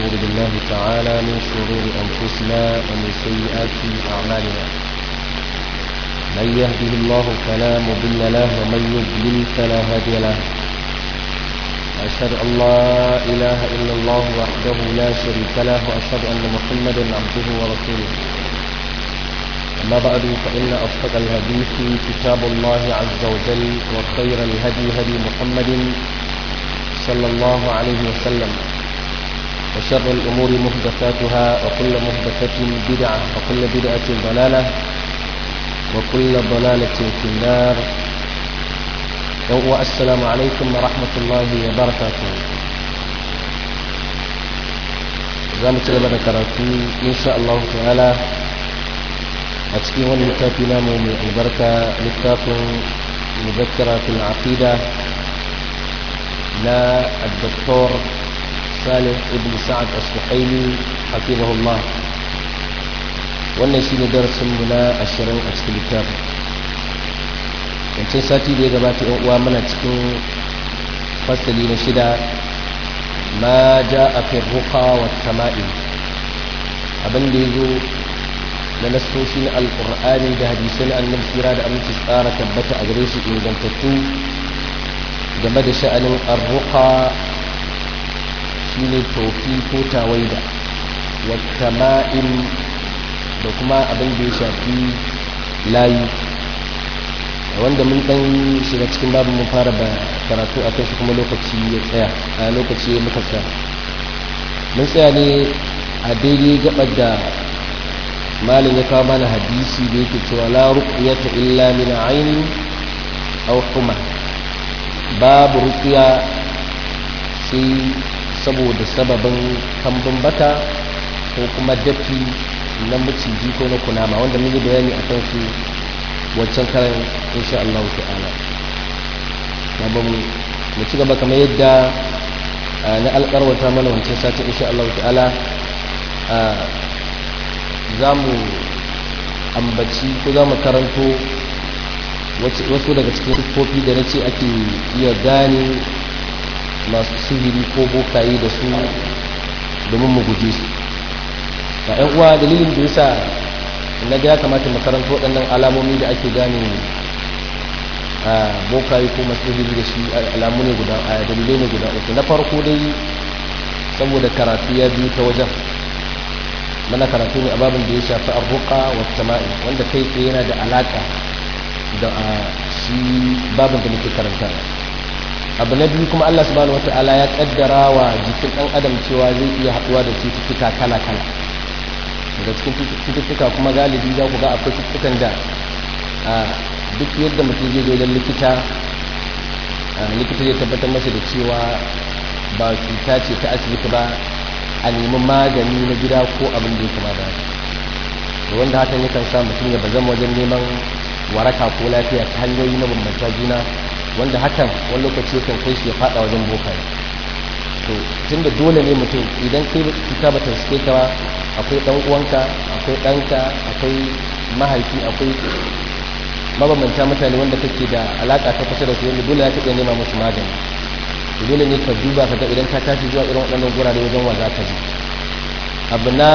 ونعوذ بالله تعالى من شرور أنفسنا ومن سيئات أعمالنا من يهده الله فلا مضل له ومن يضلل فلا هادي له أشهد أن لا إله إلا الله وحده لا شريك له وأشهد أن محمدا عبده ورسوله أما بعد فإن أصدق الحديث كتاب الله عز وجل وخير الهدي هدي محمد صلى الله عليه وسلم وشر الأمور محدثاتها وكل محدثة بدعة وكل بدعة ضلالة وكل ضلالة في النار والسلام عليكم ورحمة الله وبركاته زامة لما ذكرتي إن شاء الله تعالى أتكي هون لتافنا من البركة لتاف مذكرة في العقيدة لا الدكتور صالح ابن سعد السحيمي حفظه الله wannan shine darasinmu na ashirin a cikin littafin wancan sati da ya gabata yan uwa muna cikin fasali na shida ma ja a fi ruka wa tama'in abin da ya zo na nasoshi na alkur'ani da hadisai na annabi tsira da aminci tsara tabbata a gare shi ingantattu game da sha'anin arruka shine tofi ko tawaida wa tama'in da kuma abin da ya shafi layi wanda mun dan shiga cikin babu mun fara ba karatu a shi kuma lokaci ya tsaya a lokaci ya muka tsaya mun tsaya ne a daidai gabar da malin ya kawo mana hadisi da yake cewa la ruqyata illa min ainin aw huma babu ruqya sai saboda sababin kambun baka ko kuma dafi na maciji ko na kunama wanda mun yi bayani a kan su wancan karan insha Allah ta'ala ba mu mu ci gaba kamar yadda na alƙarwata mana wancan satin insha Allah ta'ala za mu ambaci ko za mu karanto wasu daga cikin siffofi da na ce ake iya gane masu sihiri ko bokaye da su domin mu guje su ba yan uwa dalilin da yasa na ga ya kamata makarantu waɗannan alamomi da ake gane a bokaye ko masiriri da shi alamu ne guda a dalilai ne guda uku na farko dai saboda karatu ya biyu ta wajen mana karatu ne a babin da ya shafi arruka wa sama'i wanda kai tsaye yana da alaka da shi babin da muke karanta abu na biyu kuma Allah subhanahu wata'ala ya kaddara wa jikin ɗan adam cewa zai iya haɗuwa da cututtuka kala-kala daga cikin cututtuka kuma galibi za ku ga akwai cututtukan da duk yadda mutum zai zo don likita likita zai tabbatar masa da cewa ba cuta ce ta asibiti ba a nemi magani na gida ko abin da ya kama da wanda hakan yakan sa mutum ya bazama wajen neman waraka ko lafiya ta hanyoyi na bambanta juna wanda hakan wani lokaci yakan kai shi ya fada wajen bokaye to tunda dole ne mutum idan kai cuta ba ta suke ka ba akwai dan uwanka akwai ɗanka akwai mahaifi akwai mabambanta mutane wanda kake da alaka ta kusa da su wanda dole ya iya nema musu magani dole ne ka duba ka ga idan ka tashi zuwa irin waɗannan gurare wajen wa za ka ji abu na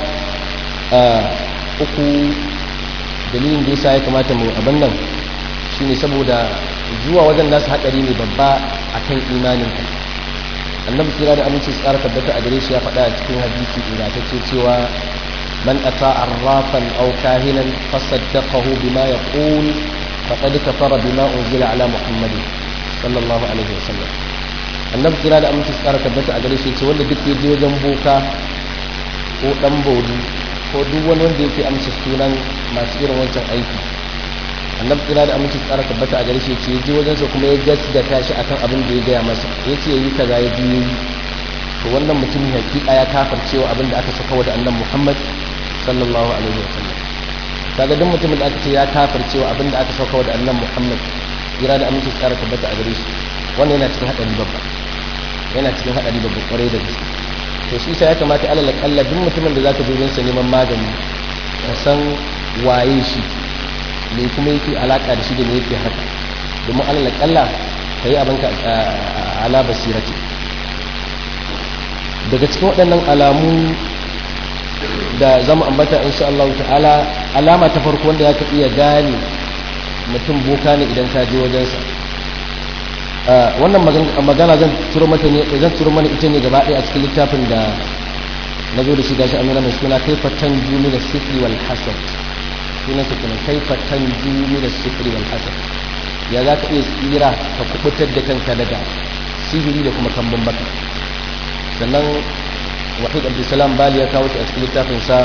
uku dalilin da yasa ya kamata mu abin nan shine saboda zuwa wajen nasu haɗari ne babba akan imaninka annabi kira da aminci tsara tabbata a gare shi ya faɗa a cikin hadisi ingantacce cewa man ata arrafan aw kahinan fasaddaqahu bima yaqul faqad kafara bima unzila ala muhammad sallallahu alaihi wasallam annabi kira da aminci tsara tabbata a gare shi ce wanda duk yaje wajen boka ko dan baudu ko duk wani wanda yake amsa sunan masu irin wancan aiki annabi kira da aminci tsara tabbata a gare shi ce ji wajensa kuma ya gaskata shi akan abin da ya gaya masa ya ce yi kaza ya ji yi to wannan mutum hakika ya kafar cewa abin da aka saka da annabi Muhammad sallallahu alaihi wasallam kaga duk mutumin da aka ce ya kafar cewa abin da aka saka da annabi Muhammad kira da aminci tsara tabbata a gare shi wannan yana cikin hadari babba yana cikin hadari babba kwarai da gaske to shi sai ya kamata alal kalla duk mutumin da zaka je sa neman magani ka san waye shi me kuma yake alaka da shi da me yake haka domin alal kalla kai abinka ala basirati daga cikin waɗannan alamu da zama ambata insha Allah ta'ala alama ta farko wanda ya ka iya gane mutum boka ne idan ka je wajensa wannan magana zan turo mata ne zan turo mana ita ne gaba ɗaya a cikin littafin da na zo da shi gashi amina mai suna kai fatan jumi da sifri wal hasad sunan sa kenan kai fatan jumi da sifri wal hasad ya za ka iya tsira ka kubutar da kanka daga sihiri da kuma kambun baka sannan wahid abdulsalam bali ya kawo shi a cikin littafin sa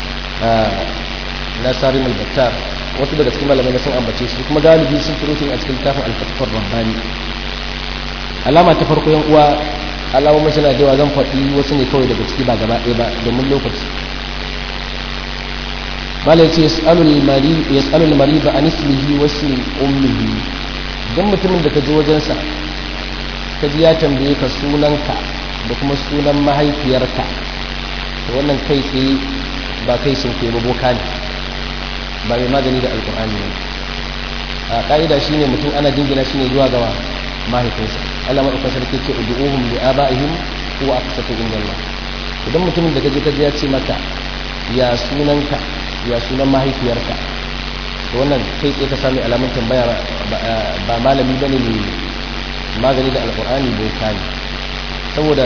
na sarim al-battar wasu daga cikin malamai sun ambace shi kuma galibi sun turo shi a cikin littafin al-fatfar rabbani alama ta farko yan uwa alamomin suna da yawa zan faɗi wasu ne kawai daga ciki ba gaba ɗaya ba domin lokaci malai ce yas'alul mari ba an ismihi wa ismi ummihi don mutumin da ka je wajensa ka ji ya tambaye ka sunanka da kuma sunan mahaifiyarka to wannan kai tsaye ba kai sun ke boka ne ba mai magani da alkur'ani ne a ƙa'ida shine mutum ana jingina shine zuwa gawa mahaifinsa Allah maɗaukar sarki ce udu'uhum li aba'ihim huwa aqsatu inda Allah idan mutumin da kaje kaje ya ce maka ya sunanka ya sunan mahaifiyarka to wannan kai tsaye ka sami alamun tambaya ba malami bane ne magani da alqur'ani boka ne saboda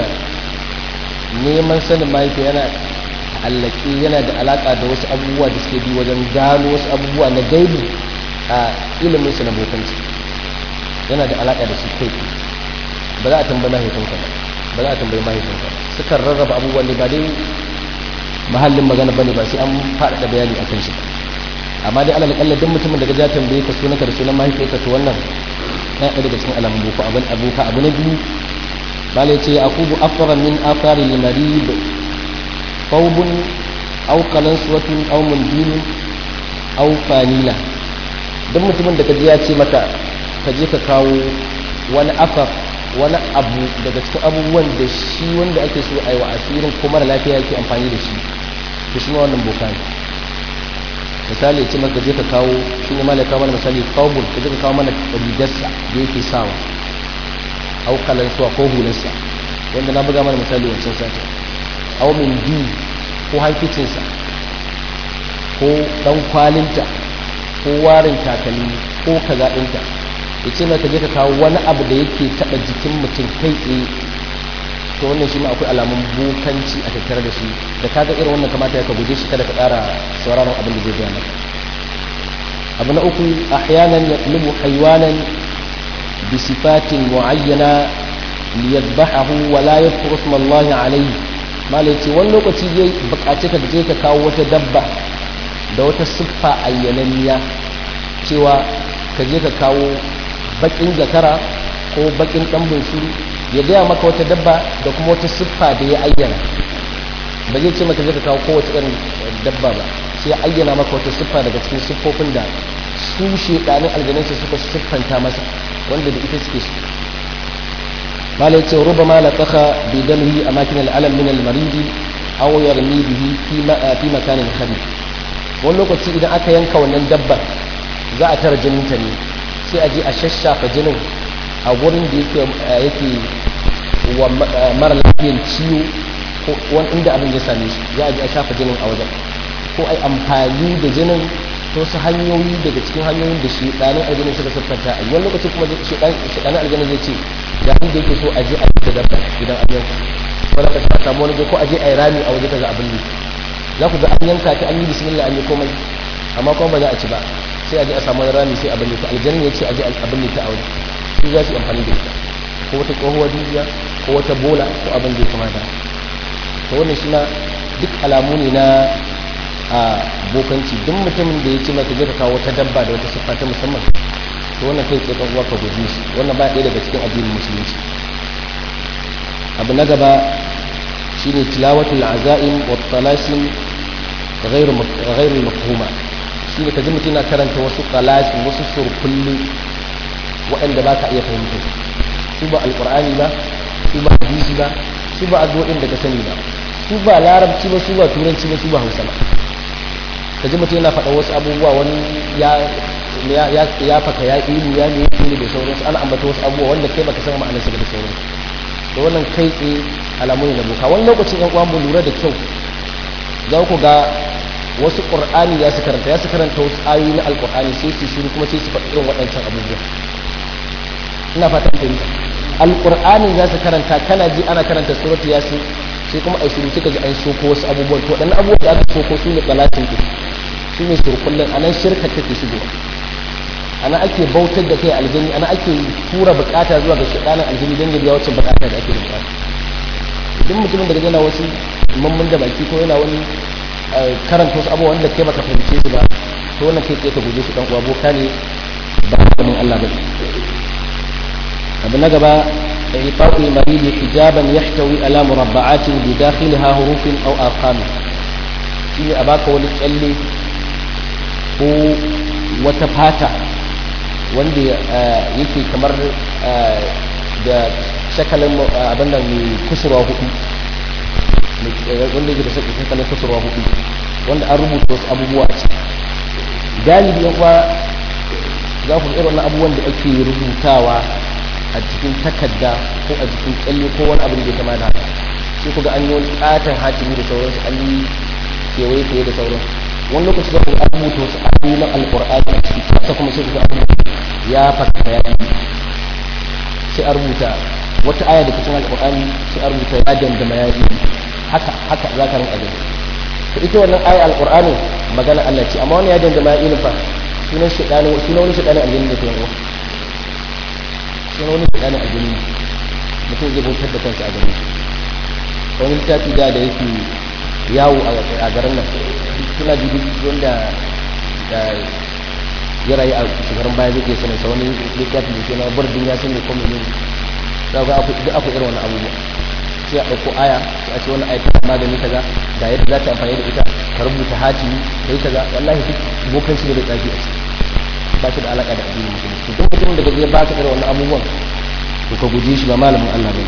neman sanin mahaifiya yana allake yana da alaka da wasu abubuwa da suke bi wajen gano wasu abubuwa na gaibi a ilimin su na bokanci yana da alaka da su kai ba za a tambayi mahaifinka ba ba za a tambayi mahaifinka ba sukan rarraba abubuwan ne ba dai mahallin magana bane ba sai an faɗaɗa bayani akan shi amma dai alal kalla duk mutumin da ya tambaye ka sunanka da sunan mahaifiyarka to wannan na ɗaya daga cikin alamun boko abin abuka abu na biyu bala ce akubu afara min afari limarib faubun aw qalansuwatun aw mundilun aw fanila duk mutumin da ka ji ya ce maka ka je ka kawo wani afar wani abu daga cikin abubuwan da shi wanda ake so a yi wa asirin ko mara lafiya yake amfani da shi to shi wannan boka ne misali ya ce maka je ka kawo shi ne malaka mana misali kawbul ka je ka kawo mana rigarsa da yake sawa au kalansuwa ko hularsa wanda na buga mana misali wancan sati au min bi ko hankicinsa ko dan kwalinta ko warin takalmi ko kaza ɗinta ya ce maka je ka kawo wani abu da yake taɓa jikin mutum kai tsaye to wannan shi ma akwai alamun bukanci a tattare da shi da kaga irin wannan kamata ya ka guje shi kada ka ƙara sauraron abin da zai gaya maka abu na uku ahyanan yaqlubu haywanan bi sifatin muayyana liyadbahu wa la yadhkuru isma Allah alayhi malai ce wani lokaci zai buƙaci ka je ka kawo wata dabba da wata siffa ayyananniya cewa ka je ka kawo bakin zakara ko bakin dan bunsuru ya gaya maka wata dabba da kuma wata siffa da ya ayyana ba zai ce maka zai ka kawo kowace irin dabba ba sai ya ayyana maka wata siffa daga cikin siffofin da su shedanin aljanansa suka siffanta masa wanda da ita suke su malai ce ruba ma la tsaka bi dalhi a makin al'alam min al-maridi aw yarmi bihi fi makanin khabir wani lokaci idan aka yanka wannan dabbar za a tara jinin ta ne sai a je a shashafa jinin a gurin da yake wa mara lafiyan ciwo ko wani inda abin ya same shi za a je a shafa jinin a wajen ko ai amfani da jinin to su hanyoyi daga cikin hanyoyin da shi ɗanin aljanin suka siffanta a wani lokaci kuma shi ɗanin aljanin zai ce da inda yake so a je a yi dabba idan an yanka wani ka sa samu wani ko a je a yi rami a waje kaga abin ne za ku ga an yanka ta an yi bismillah an yi komai amma kuma ba za a ci ba sai a je a samu rami sai abin ta aljanna ya ce a je abin ta a waje su za su yi amfani da ita ko wata tsohuwar dukiya ko wata bola ko abin da ya kamata to wannan shi na duk alamu ne na a bokanci duk mutumin da ya ce maka je ka kawo wata dabba da wata siffa ta musamman to wannan kai tsaye uwa ka guji shi wannan ba ɗaya daga cikin addinin musulunci abu na gaba shine tilawatul azaim wa talasim ghairu ghairu mafhuma shine kaji mutum na karanta wasu talasim wasu surkulli waɗanda ba ka iya fahimta su ba alqur'ani ba su ba hadisi ba su ba addu'o'in da ka sani ba su ba larabci ba su ba turanci ba su ba hausa ba kaji mutum yana faɗa wasu abubuwa wani ya ya faka ya ilu ya ne ne da sauransu ana ambata wasu abubuwa wanda kai baka san ma'anarsa da sauransu to wannan kai tsaye alamu ne na boka wani lokacin yan uwan mu lura da kyau za ku ga wasu qur'ani ya su karanta ya su karanta wasu ayoyi na alqur'ani sai su shiru kuma sai su faɗi irin waɗancan abubuwa ina fatan fahimta alqur'ani za su karanta kana ji ana karanta suratu yasin sai kuma ai shiru suka ji an soko wasu abubuwan to waɗannan abubuwan da aka soko su ne talatin ɗin su ne surkullin anan shirka take shigowa ana ake bautar da kai aljini ana ake tura bukata zuwa ga shaɗanin aljini don ya biya wacce bukata da ake da bukata duk mutumin da yana wasu mamman da baki ko yana wani karanta wasu abubuwan da kai baka fahimce su ba to wannan kai tsaye ka guje su dan uwa boka ne ba hukumin Allah ba abu na gaba إعطاء المريض حجابا يحتوي على مربعات بداخلها حروف أو أرقام شيء أباك ولتقلي ko wata fata wanda yake kamar da shakalin abin da mai kusurwa hudu wanda yake da shakalin kusurwa hudu wanda an rubuta wasu abubuwa ce galibi yan kwa za ku irin abubuwan da ake rubutawa a cikin takarda ko a cikin kyalle ko wani abin da ya kama da haka sai ku ga an yi wani katon hatimi da sauransu an yi kewaye kewaye da sauransu wani lokaci za ku ga an rubuta wasu ayoyi na alƙur'ani a ciki haka kuma sai ku ga an ya fata ya yi sai a rubuta wata aya da cikin alƙur'ani sai a rubuta ya dandama ya yi haka haka za ka rinka gani to ita wannan aya alƙur'ani magana Allah ce amma wani ya dandama ya yi fa sunan shaɗani sunan wani shaɗani aljanna da ke yawa sunan wani shaɗani aljanna mutum zai bautar da kansa a gani wani littafi da da yake yawo a garin nan suna dubi wanda ya rayu a shekarun baya zai iya sanin sa wani littafi da suna burdin ya sani ko mene ne za ga duk akwai irin wani abubuwa sai a ɗauko aya sai a ce wani aya tana magani kaza ga yadda za ta amfani da ita ka rubuta hatimi da yi kaza wallahi duk bokan shi da bai tsafi a ciki ba shi da alaƙa da addinin musulunci duk mutumin da zai ba ka irin wannan abubuwan to ka guje shi ba malamin Allah bane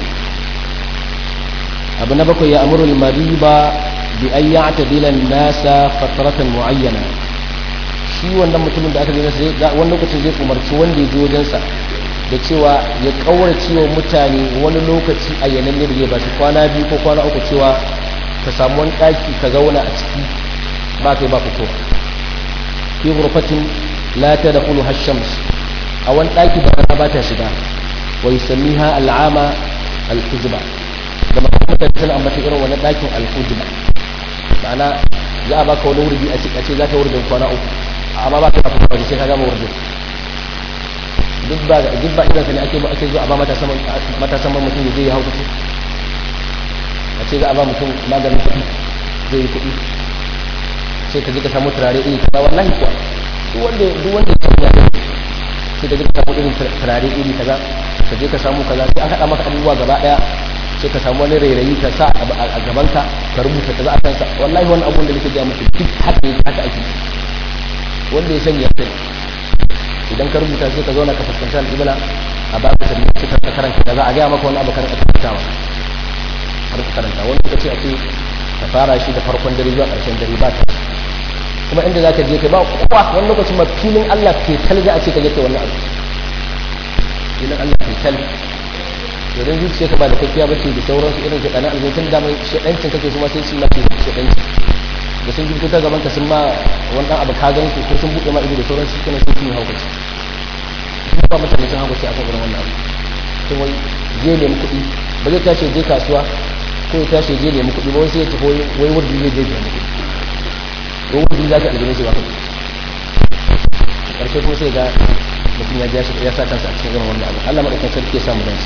abu na bakwai ya amuru al-mariba bi an ya'tadila an-nasa fatratan mu'ayyana shi wannan mutumin da aka yi masa wani lokacin zai umarci wanda ya je wajensa da cewa ya kaurace wa mutane wani lokaci a yanan da zai ba shi kwana biyu ko kwana uku cewa ka samu wani ɗaki ka zauna a ciki ba kai ba fito fi ghurfatin la tadkhulu hashams a wani ɗaki ba rana ba ta shiga wa yusammiha al'ama al-hujba da mutane sun ambata irin wani ɗakin al-hujba ma'ana za a baka wani wurdi a ce za ka wurdin kwana uku amma ba ka ba fito sai ka gama wurdin duk ba duk ba idan ne ake ake zuwa a ba matasan matasan mutum ya je ya hauka a ce za a ba mutum maganin kuɗi zai yi kuɗi sai ka je ka samu turare iri kaza wallahi kuwa duk wanda duk wanda ya samu ya sai ka je ka samu irin turare iri kaza ka je ka samu kaza sai an haɗa maka abubuwa gaba ɗaya sai ka samu wani rairayi ka sa a gaban ka ka rubuta kaza a kansa wallahi wani abun da nake ga muku duk haka yake haka ake wanda ya sanya sai idan ka rubuta sai ka zauna ka fuskanci al'ibla a ba ka sannan sai ka karanta kaza a gaya maka wani abu karanta karantawa har ka karanta wani lokaci a ce ka fara shi da farkon dare zuwa ƙarshen dare ba ta kuma inda za ka je ka ba kowa wani lokaci ma filin Allah ke tal za a ce ka je ka wannan abu filin Allah ke tal idan zuciya ka ba da kakkiya ba ce da sauransu irin ka ɗana alzotun damar shaɗancin kake su ma sai sun mace shaɗancin da sun jirgin ta gaban ka sun ma wani ɗan abu ka gan su ko sun buɗe ma ido da sauransu kana sun sun haukaci ba mutane sun haukaci a kan irin wannan abu sun wai je nemi kuɗi ba zai tashi je kasuwa ko ya tashi je nemi kuɗi ba wai sai ya tafi wai wurdi zai je nemi kuɗi wai wurdi za ka aljini shi ba kuɗi ƙarshe kuma sai ga mutum ya ya sa kansa a cikin irin wannan abu Allah maɗaukan sarki ya samu dace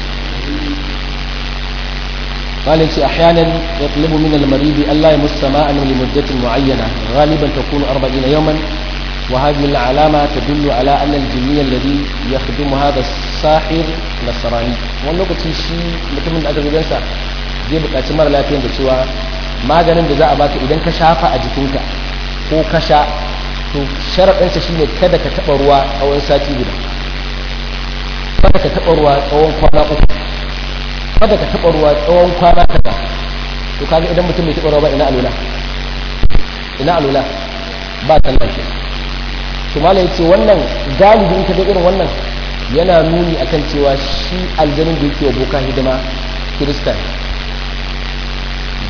قال أحيانا يطلب من المريض ألا يمس ماء لمدة معينة غالبا تكون أربعين يوما وهذه العلامة تدل على أن الجني الذي يخدم هذا الساحر نصراني wannan lokaci shi mutumin da aka gidansa zai buƙaci mara lafiyan da cewa maganin da za a baka idan ka shafa a jikinka ko ka sha to sharaɗinsa shine kada ka taɓa ruwa tsawon sati guda kada ka taɓa ruwa tsawon kwana uku kada ka taɓa ruwa tsawon kwana kaza to kaga idan mutum bai taɓa ruwa ba ina alula ina alula ba sallah ke to malai yace wannan galibi in ka ga irin wannan yana nuni akan cewa shi aljanin da yake wa boka hidima kirista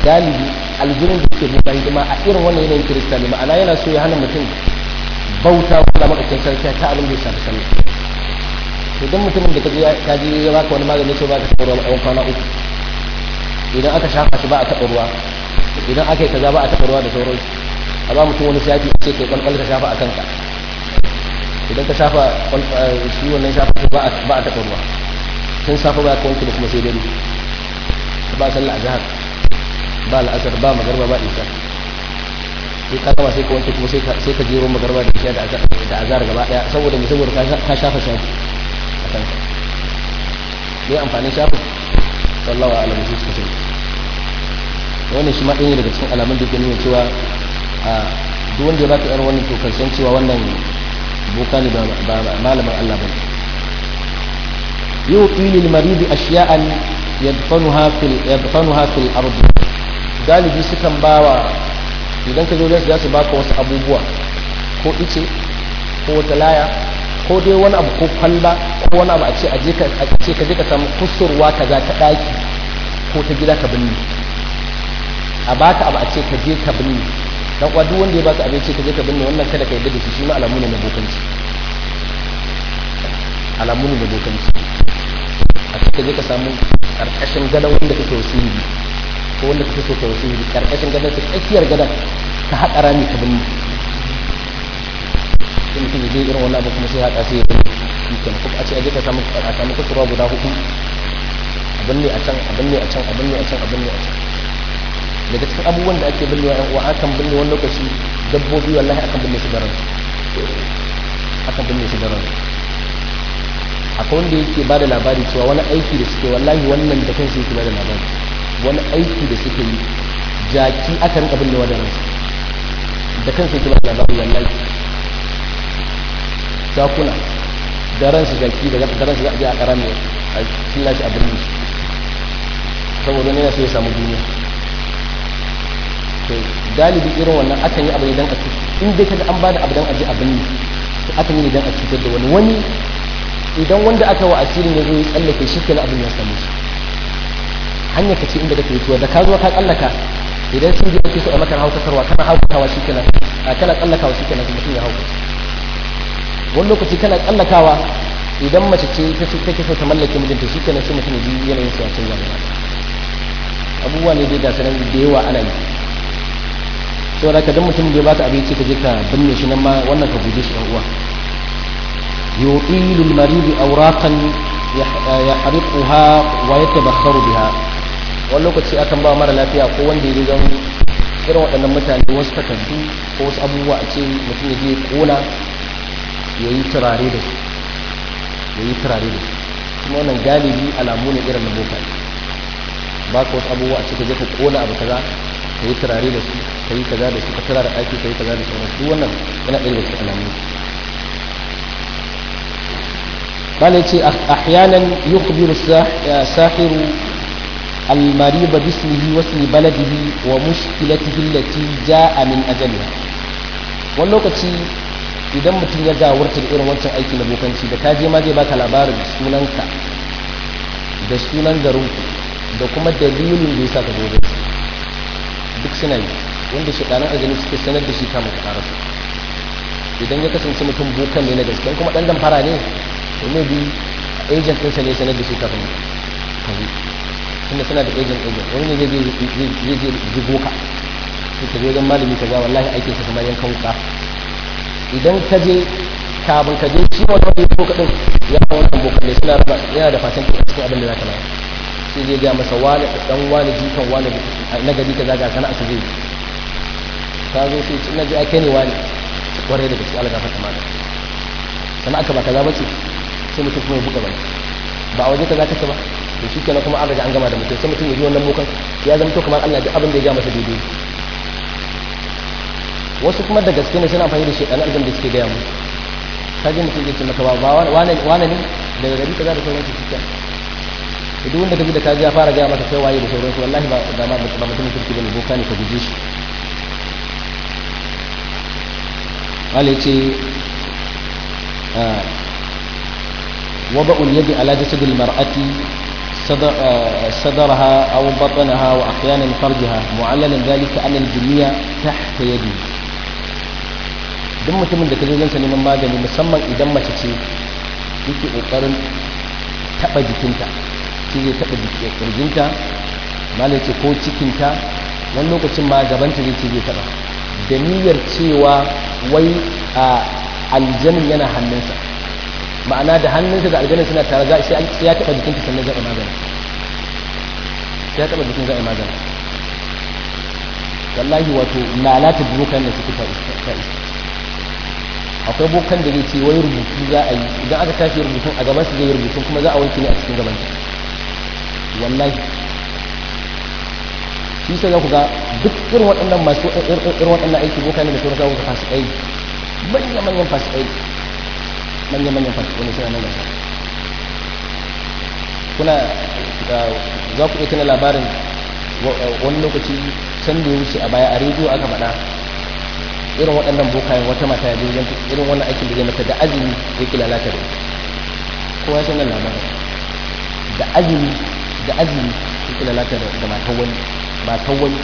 galibi aljirin da suke buka hidima a irin wannan yanayin kirista ne ma'ana yana so ya hana mutum bauta wanda makacin sarki ta abin da ya shafi sallah idan mutumin da ka je ya baka wani magani sai baka taɓa ruwa a kwana uku idan aka shafa shi ba a taɓa ruwa idan aka yi kaza ba a taɓa ruwa da sauran a ba mutum wani shafi ce kai kwalkwal ka shafa a kanka idan ka shafa shi wannan shafa ba a taɓa ruwa tun safa ba ka wanke da kuma sai dare ba sallah a jihar ba la'asar ba magarba ba isa sai ka gama sai ka wanke kuma sai ka jero magarba da isha da azar gaba daya saboda mai saboda ka shafa shafi a kanka ne amfanin shafi sallawa alamu sai suka ce wannan shi ma ɗaya daga cikin alamun da ke nuna cewa a duk wanda ya baka yar wannan to kan san cewa wannan boka ne ba malamin Allah bane yuqi lil marid ashiya'an yadfanuha fil yadfanuha fil ard galibi sukan bawa idan ka zo da za su baka wasu abubuwa ko ice ko wata laya ko dai wani abu ko kwalba ko wani abu a ce a je ka ce ka je ka samu kusurwa kaza ta daki ko ta gida ka binne a baka abu a ce ka je ka binne dan uwa duk wanda ya baka abinci ka je ka binne wannan kada ka yarda da shi shi ma alamu ne na bokanci alamu ne na bokanci a ce ka je ka samu karkashin gadon wanda kake wasiri ko wanda kake so ka wasiri karkashin gadon ta tsakiyar gadon ka haƙa rami ka binne sai mutum ya je irin wannan abu kuma sai haɗa sai ya binne shi kenan ko a ce a je ka samu a samu kusurwa guda hudu abin ne a can abin ne a can abin ne a can abin ne a can daga cikin abubuwan da ake binnewa yan uwa akan binne wani lokaci dabbobi wallahi akan binne su da ransu akan binne su da ransu akwai wanda yake ba da labari cewa wani aiki da suke wallahi wannan da kansu yake ba da labari wani aiki da suke yi jaki aka rinka binnewa da ransu da kansu yake ba da labari wallahi jakuna da ransu jaki da ransu za a je a karami a killashi a birni saboda ne ya so ya samu duniya to galibi irin wannan akan yi abu ne dan a in dai kaga an bada abu dan a ji abin ne to akan yi ne dan a cutar da wani wani idan wanda aka wa asirin ya zo ya tsallake shi kenan abin ya samu shi hanyar ka ce inda kake tuwa da ka zo ka tsallaka idan sun je ake so a maka haukatarwa kana haukatawa shi kenan kana tsallakawa shi kenan mutum ya hauka wani lokaci kana tsallakawa idan mace ce take so ta mallake mijinta shi kenan sai mutum ya ji yanayin sa ya canza gaba abubuwa ne dai ga sanan da yawa ana yi saboda ka dan mutum da ya baka abinci ka je ka binne shi nan ma wannan ka guje shi dan uwa yuqilu al-marid awraqan yahriquha wa yatabakharu biha wani lokaci akan ba mara lafiya ko wanda ya zama irin waɗannan mutane wasu takardu ko wasu abubuwa a ce mutum ya je kona ya yi turare da su ya yi turare da su kuma wannan galibi alamu ne irin na boka ba ka wasu abubuwa a ce ka je ka kona abu kaza ka yi turare da su ka yi kaza da su ka turare aiki ka yi kaza da sauransu duk wannan yana ɗaya da cikin alamu قال يتي أحيانا يخبر الساحر المريض باسمه واسم بلده ومشكلته التي جاء من أجلها واللوكتي idan mutum ya gawarta da irin wancan aiki na bokanci da kaje ma zai baka labarin sunanka da sunan garinku da kuma dalilin da ya sa ka zo duk suna yi wanda shaɗanan aljanu suke sanar da shi kama ka ƙarasa idan ya kasance mutum bokan ne na gaske kuma ɗan damfara ne to ne bi agent ɗinsa ne sanar da shi kafin kazi tunda suna da agent agent wani ne zai je jigo ka sai ka je wajen malami ka ga wallahi aikin sa kamar yankan wuka idan ka je kafin ka je shi wani wani ko kaɗin ya wannan bokan ne suna raba yana da fatan cikin abin da za ka bayar sai zai gaya masa wani dan wani jikan wani na gari ka zaga sana'a su zai ka zo sai ci na ji ake ne wani kwarai da gaske alaga fata mata sana'a ka ba kaza bace sai mutum kuma ya buga baki ba a waje kaza kake ba to shi kenan kuma an riga an gama da mutum sai mutum ya ji wannan bokan ya zama to kamar Allah duk abin da ya ga masa daidai wasu kuma da gaske ne suna amfani da shekaru aljan da suke gaya mu kaji mutum zai ce maka ba wane ne daga gari kaza da sauransu shi kenan duk wanda kaji da kaji ya fara gaya maka kai waye da sauransu wallahi ba da ma ba mutum kirki bane boka ne ka guje shi wale ce wada'ul yadi ala jasadil mar'ati صدرها أو بطنها وأحيانا فرجها معللا ذلك أن الجنية تحت يدي duk mutumin da ka zo zansa neman magani musamman idan mace ce yake ƙoƙarin taɓa jikinta shi zai taɓa ƙirjinta malai ce ko cikinta wani lokacin ma gabanta zai ce zai taɓa da niyyar cewa wai a aljanin yana hannunsa ma'ana da hannunsa da aljanin suna tare za sai ya taɓa jikinta sannan za'a magana sai ya taɓa jikin za'a magana wallahi wato lalata bokan da suke ta iska akwai bokan da zai ce wai rubutu za a yi idan aka tashi rubutun a gaban su zai yi rubutun kuma za a wanke ne a cikin gaban wallahi shi sai za ku ga duk irin waɗannan masu irin waɗannan aiki bokan da sauran zaku ga fasikai manya-manyan fasikai manya-manyan fasikai ne suna nan gasa kuna za ku iya tuna labarin wani lokaci can da ya wuce a baya a rediyo aka faɗa irin waɗannan bokayen wata mata ya wajen irin wannan aikin da zai mata da azumi ya ki lalata da ita kowa ya sanar labarin da azumi da azumi ya ki lalata da matan wani matan wani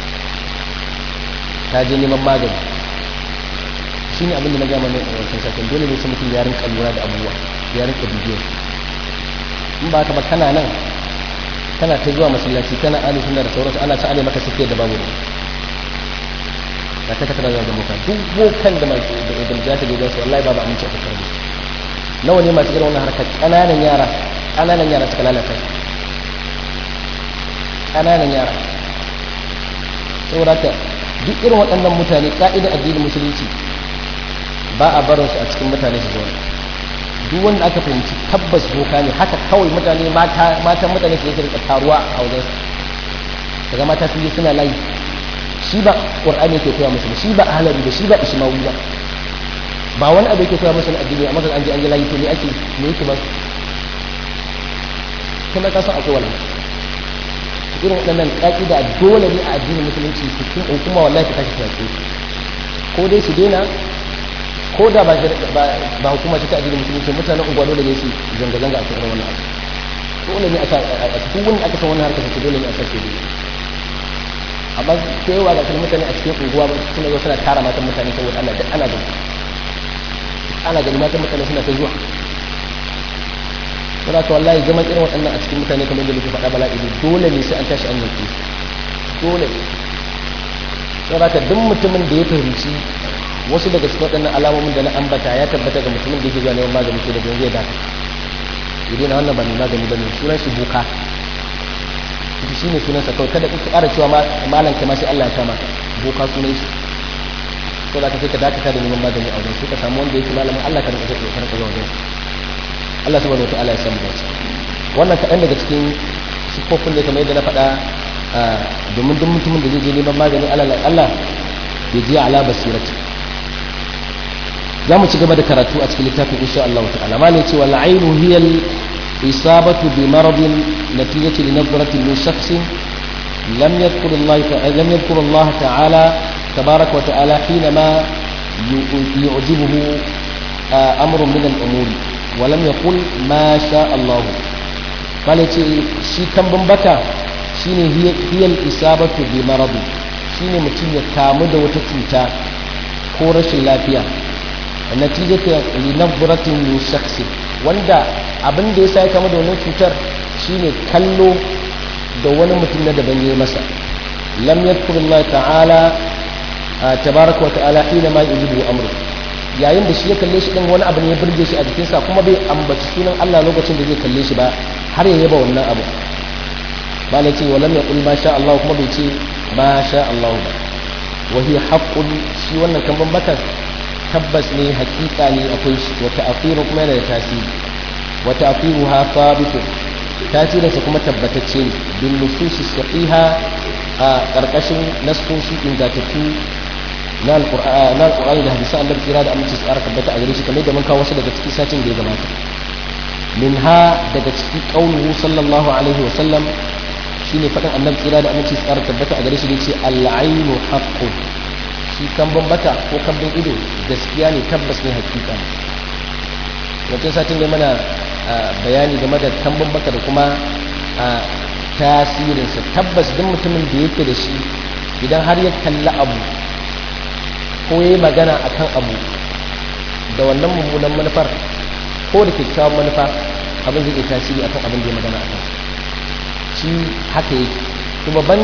ta je neman magani shi ne abinda na gama ne a wancan sakin dole ne sai mutum ya rinka lura da abubuwa ya rinka bibiyar in ba ka ba kana nan kana ta zuwa masallaci kana ali sunna da sauransu ana ta ale maka sake da babu da ta tattara da boka duk bokan da mai da da ta gaida su wallahi babu aminci a tattara da su nawa ne masu irin wannan harkar kananan yara kananan yara suka lalata kananan yara saboda ka duk irin waɗannan mutane ka'idar addinin musulunci ba a barinsu a cikin mutane su zauna duk wanda aka fahimci tabbas boka ne haka kawai mutane matan mutane su yake rika taruwa a wajen su daga mata sun yi suna layi shi ba qur'ani yake koya musu shi ba ahlari ba shi ba ishmawi ba ba wani abu yake koya musu na addini amma kan an je an je layi to me ake me yake ba kuma ka san akwai wannan irin waɗannan ƙaƙida dole ne a addinin musulunci su kun hukuma wallahi ta tashi ta ko dai su daina ko da ba ba hukuma ta addinin musulunci mutanen unguwa dole ne su zanga-zanga a cikin wannan abu dole ne a cikin wani aka san wannan harkar su dole ne a sake dole amma sai yawa ga kuma mutane a cikin unguwa suna zo suna tara matan mutane saboda Allah duk ana gani ana gani matan mutane suna ta zuwa saboda ka wallahi zaman irin waɗannan a cikin mutane kamar yadda muke faɗa bala'i ne dole ne sai an tashi an yanke dole ne saboda ka duk mutumin da ya fahimci wasu daga cikin waɗannan alamomin da na ambata ya tabbata ga mutumin da yake zuwa neman magani ko da zai dace idan na wannan ba mai magani ba ne sunan shi buka shi ne sunansa kawai kada kuka ƙara cewa malam kai ma sai Allah ya kama boka sunan shi ko da ka sai ka dakata da neman magani a wajen sai ka samu wanda yake malamin Allah ka rinka ka rinka zuwa wajen Allah subhanahu wataala ya samu dace wannan kaɗan daga cikin sifofin da kamar yadda na faɗa domin duk mutumin da zai je neman magani Allah ya je ala basirati za mu ci gaba da karatu a cikin littafin insha Allah ta'ala malai cewa al'ainu hiya الإصابة بمرض نتيجة لنظرة من شخص لم يذكر الله لم يذكر الله تعالى تبارك وتعالى حينما يعجبه أمر من الأمور ولم يقل ما شاء الله قال شي كم بمبكا شيني هي هي الإصابة بمرض شيني متين يكامد وتتوتا كورش اللافية نتيجة لنظرة من شخص wanda abin da ya sa ya kama da wannan cutar shine kallo da wani mutum na daban ya masa lam yadhkurullah ta'ala tabaraka wa ta'ala hina ma yujibu amru yayin da shi ya kalle shi din wani abu ne ya burge shi a jikinsa kuma bai ambaci sunan Allah lokacin da zai kalle shi ba har ya yaba wannan abu ba ne ce wa lam yaqul ma sha Allah kuma bai ce ma sha Allah ba wa hiya haqqun shi wannan kan bambakar tabbas ne hakika ne akwai shi wa ta'firu kuma yana da tasiri wa ta'firuha thabitun tasirinsa kuma tabbatacce ne bin nususi sahiha a karkashin nasoshi ingantattu na alqur'ani da hadisi Allah kira da aminci tsara tabbata a gare shi kamar da mun kawo wasu daga cikin satin da ya gabata minha daga cikin qauluhu sallallahu alaihi wa sallam shine faɗin annabi kira da aminci tsara tabbata a gare shi da ce al-ainu haqqun shi kambun baka ko kambun ido gaskiya ne tabbas ne hakika ne wancan satin ne mana bayani game da kambun baka da kuma tasirinsa tabbas duk mutumin da yake da shi idan har ya kalli abu ko ya yi magana a kan abu da wannan mummunan manufar ko da kyakkyawan manufa abin zai tasiri akan abin da ya magana a kan shi haka yake kuma ban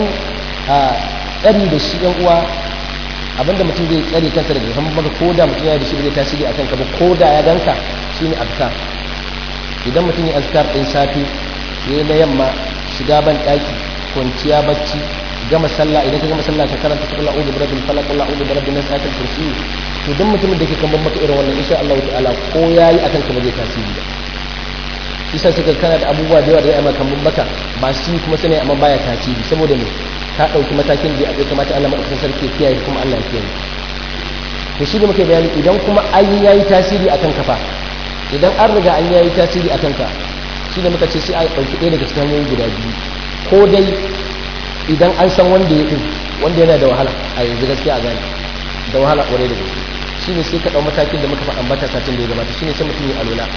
tsari da shi yan uwa abinda mutum zai tsare kansa daga kan maka ko da mutum ya da shi zai tasiri a kanka ba ko da ya ganka shine azkar idan mutum ya azkar ɗin safe yayi na yamma shiga ban ɗaki kwanciya bacci gama sallah idan ka gama sallah ka karanta qul a'udhu bi rabbil falaq qul a'udhu bi rabbin nas ayatul kursi to duk mutumin da ke kan maka irin wannan insha Allah ta'ala ko yayi akan ka ba zai tasiri ba shi sai suka kana da abubuwa da yawa da ya maka kan maka ba shi kuma sai amma baya tasiri saboda me ka ɗauki matakin da ya kamata Allah maɗaukakin sarki kiyaye kuma Allah ya kiyaye to shi da muke bayani idan kuma an yayi tasiri akan ka fa idan an riga an yayi tasiri akan ka shi da muka ce sai a ɗauki ɗaya daga cikin hanyoyi guda biyu ko dai idan an san wanda ya ɗin wanda yana da wahala a yanzu gaskiya a gane da wahala ƙwarai da gaske shi ne sai ka ɗau matakin da muka faɗa ambata satin da ya gabata shi ne sai mutum ya alola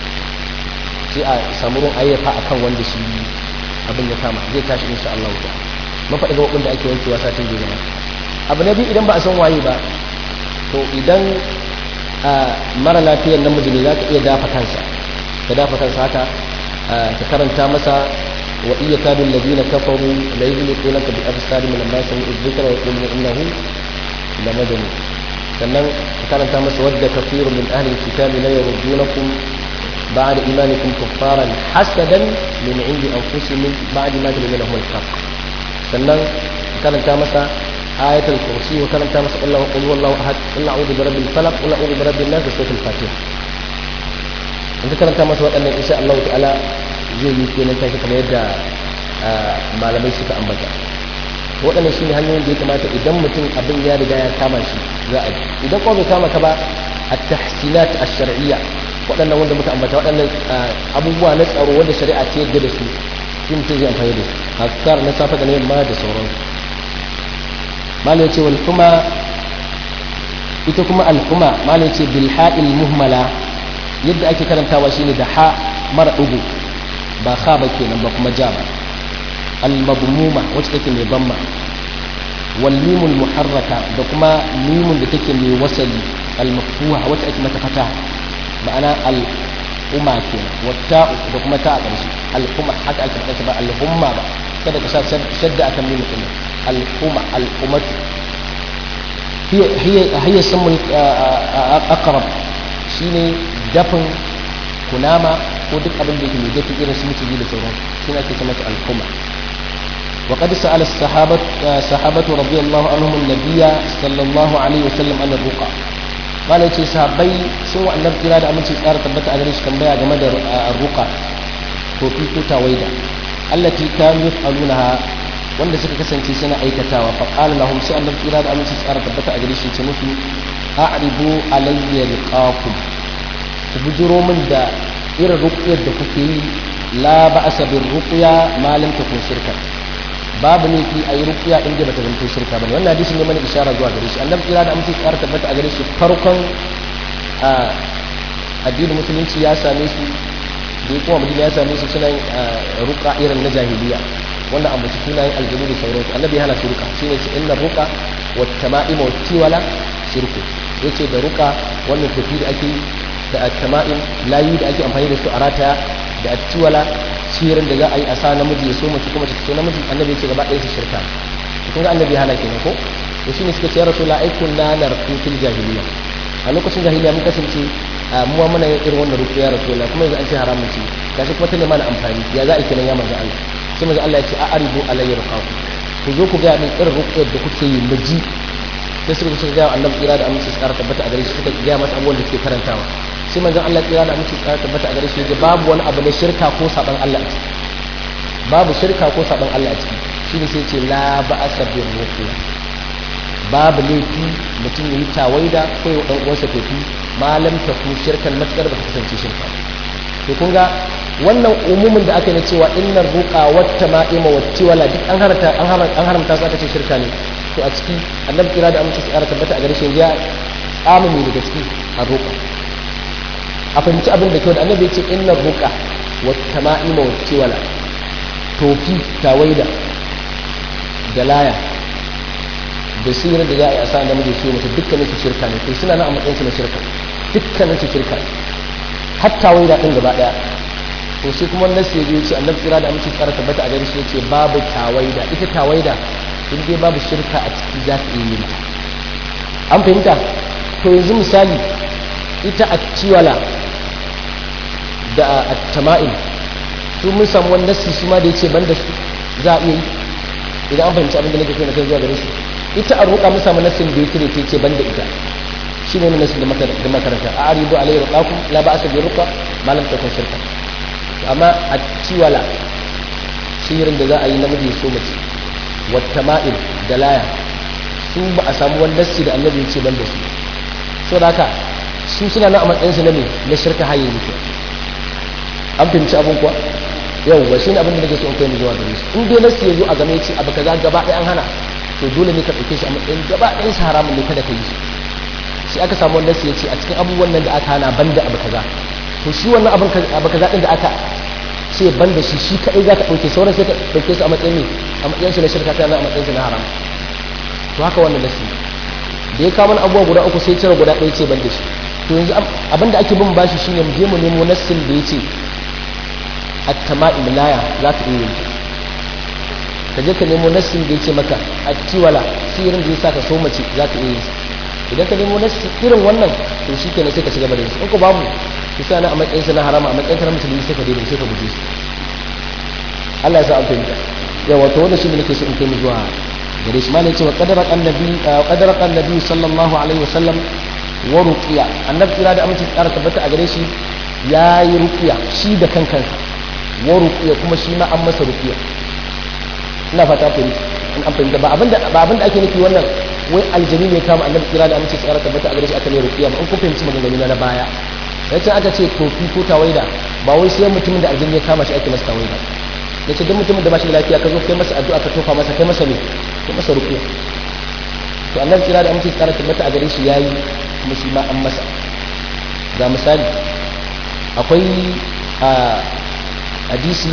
sai a samu ruwan ayyafa akan wanda shi abin ya kama zai tashi insha Allah ta'ala mafaɗi gaɓaɓin da ake wankewa satin da gaba abu na biyu idan ba a san waye ba to idan a mara lafiyar namiji ne za ka iya dafa kansa ka dafa kansa haka ka karanta masa wa iya kadun ladina kafaru la yuzliquna ka bi absari min amma sami dhikra wa yaqulu innahu la majnun sannan ka karanta masa wadda kafirun min ahli alkitabi la yurdunakum بعد إيمانكم كفارا حسدا من عند أنفسهم بعد ما جل لهم الحق sannan karanta masa ayatul kursi wa karanta masa Allah qul huwallahu ahad qul a'udhu bi rabbil falaq qul a'udhu bi rabbin nas da suratul fatiha in karanta masa waɗannan insha Allah ta'ala zai yi kenan take kamar yadda malamai suka ambata waɗannan shine hanyoyin da ya kamata idan mutum abin ya riga ya kama shi za a yi idan kuma bai kama ka ba at-tahsinat ash-shar'iyya waɗannan wanda muka ambata waɗannan abubuwa na tsaro wanda shari'a ce yadda da su shi mutum zai amfani da su azkar na safa da na yamma da sauran mala ya ce wal kuma ita kuma al kuma mala ya ce bil ha'il muhmala yadda ake karantawa shine da ha mara dugu ba ha ba kenan ba kuma ja ba al madmuma wacce take mai bamma wal mimul muharraka da kuma mimun da take mai wasali al maftuha wacce ake mata fata ma'ana al umma kenan wata da kuma ta a ƙarshe al-umma haka ake faɗa ba al-umma ba kada ka sa shadda akan mimu din al-umma al-ummat hiya hiya hiya samul aqrab shine dafin kunama ko duk abin da yake mai dafi irin su mutiji da sauran shi ake ce mata al-umma وقد سأل الصحابة صحابة رضي الله عنهم النبي صلى الله عليه وسلم عن الرقى malam ce sahabbai sun wa annabi kira da aminci tsara tabbata a gare shi tambaya game da ruqa to fi ko tawaida allati kanu yaf'alunaha wanda suka kasance suna aikatawa fa qala lahum sai annabi kira da aminci tsara tabbata a gare shi ce musu a'ribu alayya liqakum ku bujuro min da irin ruqyar da kuke yi la ba'sa bir ruqya ma lam takun shirka babu ne fi ayi ruqya din da bata zanto shirka bane wannan hadisi ne mana isharar zuwa gare shi annabi kira da amince tsara tabbata a gare shi farkon addinin musulunci ya same su da ya kuma madina ya same su suna ruqa irin na jahiliya wannan abu su sunayen aljanu da sauransu annabi ya hana su ruqa shine ce inna ruqa wa tama'ima wa tiwala shirku yace da ruqa wannan tafi da ake yi da tama'im layu da ake amfani da su a rataya da tiwala sihirin da za a yi a sa namiji ya so mace kuma ta so namiji annabi ya ce gaba ɗaya su shirka kun ga annabi hana kenan ko to shine suka ce ya rasul aikun na narku fil jahiliya a lokacin jahiliya mun kasance mu muna yin irin wannan ruku ya rasul kuma yanzu an ce haramun ce gashi kuma tana mana amfani ya za a kenan ya manzo Allah sai manzo Allah ya ce a aribu alayya ruqaku ku zo ku ga min irin ruku da kuke yi miji sai suka ce ga annabi kira da amince su ƙara tabbata a gare shi suka ga masa abubuwan da suke karantawa sai manzon Allah kira da amince su ƙara tabbata a gare shi babu wani abu na shirka ko saban Allah a ciki babu shirka ko saban Allah a ciki shine sai ce la ba'asa bir ruqya babu laifi mutum yayi tawaida ko ya dan uwansa tafi malam ta ku shirkan matkar ba ta kasance shirka to kun ga wannan umumin da aka yi na cewa innar ruqa wat tama'ima wat tiwala duk an haramta an haramta an haramta su aka ce shirka ne to a ciki annabi kira da amince su ƙara tabbata a gare shi ya tsamumi daga ciki a ruqa a fahimci abin da kyau da annabi ya ce innar ruqa wat tama'ima wat tiwala tofi tawaida da laya da sirar da za a yi a sa namiji su mace dukkanin su shirka ne to suna nan a matsayin su na shirka dukkanin su shirka ne har tawaida din gaba daya to sai kuma nasu ya biyu ce annabi tsira da amince tsara tabbata a gare shi yace babu tawaida ita tawaida in dai babu shirka a ciki za ta yi an fahimta to yanzu misali ita a ciwala da a tama'il su mun samu wani nasi su ma da yace banda su za a iya yi idan an fahimci abin da nake so na kai zuwa gare shi ita a roƙa mun samu nasin da yake ne ce banda ita shi ne nasin da makaranta a aridu alayhi ruqakum la ba'sa bi ruqa ma lam takun shirka amma a ciwala sihirin da za a yi namiji so mace wata ma'il da laya su ba a samu wani nassi da annabi ce ban da su so da haka su suna nan a matsayinsu na ne na shirka haye muke an fahimci abin kuwa yau ba shi ne abin da nake so in kai mu zuwa gare su in dai nassi ya zo a game ce abu kaza gaba ɗaya an hana to dole ne ka ɗauke shi a matsayin gaba ɗayan su haramun ne kada ka yi shi sai aka samu wani nassi ya ce a cikin abubuwan nan da aka hana banda abu kaza to shi wannan abin abu kaza din da aka ce ban da shi shi kadai za ka ɗauke sauran sai ka ɗauke su a matsayin ne a matsayin su na shirka ta a matsayin su na haram to haka wannan nasi da ya kawo mana abubuwa guda uku sai cire guda ɗaya ce ban da shi to yanzu abin da ake bin bashi shine mu je mu nemo nassin da ya ce at-tama'im laya za ka iya yin ka je ka nemo nassin da ya ce maka at-tiwala sirin da ya sa ka so mace za ka iya yin idan ka nemo nassi irin wannan to shi kenan sai ka ci gaba da yin in ko babu ki sa na a matsayin sa na harama a matsayin na musulmi sai ka daina sai ka guje su Allah ya sa an fahimta yawa to wannan shine nake so in kai mu zuwa gare shi malai cewa qadara annabi qadara annabi sallallahu alaihi wasallam wa ruqiya annabi kira da aminci tsara tabbata a gare shi yayi ruqiya shi da kankansa wa ruqiya kuma shi ma an masa ruqiya ina fata ku in an fahimta ba abinda ba abinda ake nufi wannan wai aljani ne kama annabi kira da aminci tsara tabbata a gare shi aka ne ruqiya ba in kun fahimci maganganu na baya yace aka ce tofi ko tawaida ba wai sai mutumin da aljini ya kama shi ake masa tawaida yace duk mutumin da ba shi da lafiya ka zo kai masa addu'a ka tofa masa kai masa ne kai masa ruku to annabi kira da amince tsara tabbata a gare shi yayi kuma shi ma an masa ga misali akwai a hadisi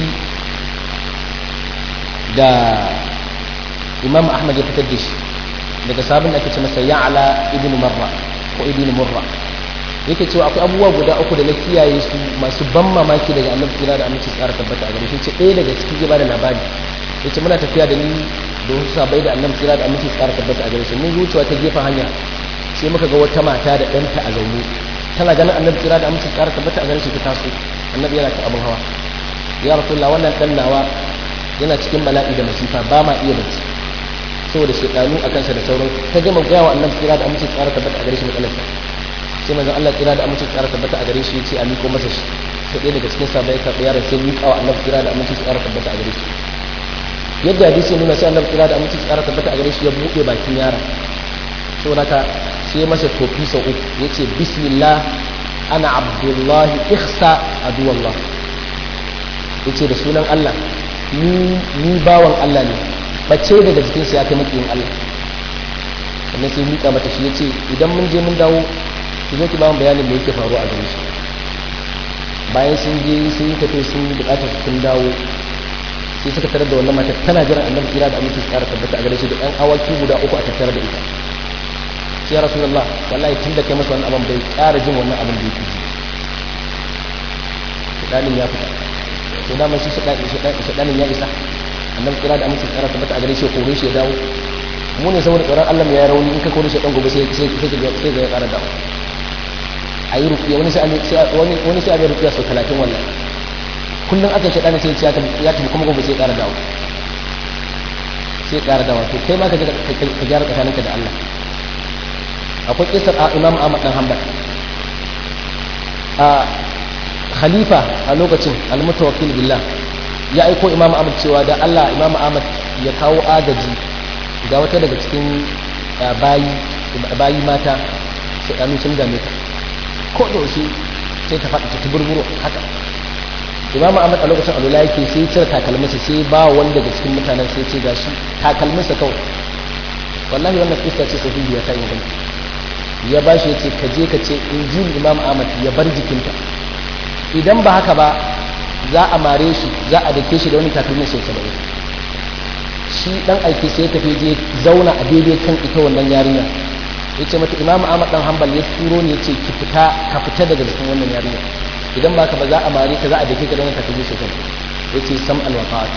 da imam ahmad ya fitar da shi daga sabon da ake ce masa ya'la ibnu marra ko ibnu murra yake cewa akwai abubuwa guda uku da na kiyaye su masu ban mamaki daga annabi kira da aminci tsara tabbata a gare shi ce ɗaya daga cikin ya bada labari yace muna tafiya da ni da wasu sabai da annabi kira da aminci tsara tabbata a gare shi mun wucewa ta gefen hanya sai muka ga wata mata da ɗanta a zaune tana ganin annabi kira da aminci tsara tabbata a gare shi ta taso annabi yana ta abin hawa ya rasulullah wannan ɗan nawa yana cikin bala'i da masifa ba ma iya bacci saboda shekaru a kansa da sauran ta gama gaya wa annabi kira da aminci tsara tabbata a gare shi matsalarsa sai manzon Allah kira da aminci tsara tabbata a gare shi yace a miko masa shi sai ɗaya daga cikin sahabbai ka yaron sai miƙa wa annabi kira da aminci tsara tabbata a gare shi yadda hadisi ya nuna sai annabi kira da aminci tsara tabbata a gare shi ya buɗe bakin yaron saboda haka sai ya masa tofi sau uku yace bismillah ana abdullahi ihsa aduwallah yace da sunan Allah ni ni bawan Allah ne bace daga jikinsa ya kai makiyin Allah sannan sai miƙa mata shi yace idan mun je mun dawo ki zo ki ba mu bayanin da yake faruwa a gare shi bayan sun je sun yi tafiya sun yi bukatar sun dawo sai suka tarar da wannan matar tana jiran annabi kira da aminci tsara tabbata a gare shi da ɗan awaki guda uku a tattare da ita sai ya rasulullah wallahi tun da kai masa wannan abin bai ƙara jin wannan abin da yake ji shaɗanin ya fita to dama shi shaɗanin ya isa annabi kira da aminci tsara tabbata a gare shi ya kore shi ya dawo mu ne saboda tsoron Allah ya rauni in ka kore shi ɗan gobe sai sai sai sai ya ƙara dawo a yi rukiya wani sai a bai rukiya sau talatin wannan kullum aka shi ɗana sai ya tafi kuma gobe sai ƙara dawo sai ƙara dawo to kai ma ka gyara tsakaninka da Allah akwai kisar a imam ahmad dan hanbal a khalifa a lokacin almutawakkil billah ya aiko imam ahmad cewa da Allah imam ahmad ya kawo agaji ga wata daga cikin bayi bayi mata sai ɗanu sun dame ta ko da wasu sai ta faɗi ta burburo haka imamu ahmad a lokacin alula yake sai cire takalminsa sai ba wanda daga cikin mutanen sai ce gashi takalminsa kawai wallahi wannan kista ce sahihi ya ta inganta ya ba shi ya ce ka je ka ce injil imam ahmad ya bar jikinta idan ba haka ba za a mare shi za a dake shi da wani takalmin sau saba'in shi dan aiki sai ya tafi je zauna a daidai kan ita wannan yarinya ya ce mata imam ahmad dan hanbal ya turo ne ya ce ki fita ka fita daga jikin wannan yarinya idan ba ka ba za a mare ka za a dake ka da wani takalmin sau saba'in ya ce sam alwafa'at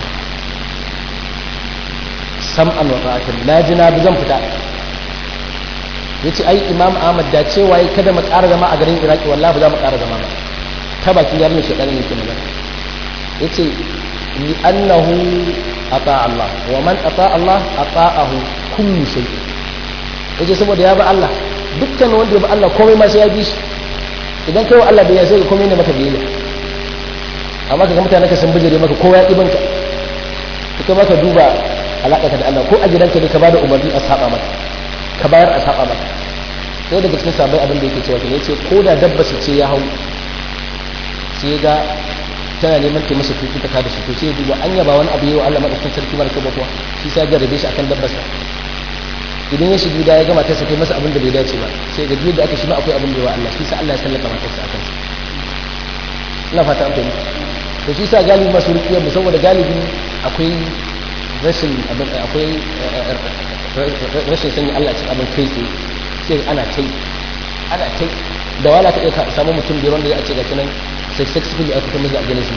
sam alwafa'at na ji na bi zan fita ya ce ai imam ahmad da cewa ya kada mu ƙara zama a garin iraki wallahi ba za mu ƙara zama ba ta bakin yarinya shekaru ne ke magana ya ce li annahu ata Allah wa man ata Allah ata'ahu kullu shay yace saboda ya ba Allah dukkan wanda ya ba Allah komai ma sai ya bi shi idan kai wa Allah bai sai komai ne maka biyayya amma kaga mutane ka san bijire maka kowa ya ibanka ka maka duba alaƙa da Allah ko a gidanka ne ka bada umarni a saba maka ka bayar a saba maka sai daga cikin sabai abin da yake cewa ne yace ko da dabba su ce ya hau sai ga tana neman ta masa tuki ta kada shi to sai duba anya ba wani abu yayi wa Allah madaukakin sarki mara kaba kuwa shi sai jarrabe shi akan dabbarsa idan ya shiga gida ya gama ta sai masa abin da bai dace ba sai ga da aka shi ma akwai abin da yawa Allah shi sai Allah ya sallaka matarsa akan sa ina fata an fahimta to shi sa galibi masu rukiyar mu saboda galibi akwai rashin abin akwai rashin sanya Allah cikin abin kai tsaye sai ana kai ana kai da wala ka iya samu mutum biyar wanda ya ce ga kinan successfully aka kuma za a gane su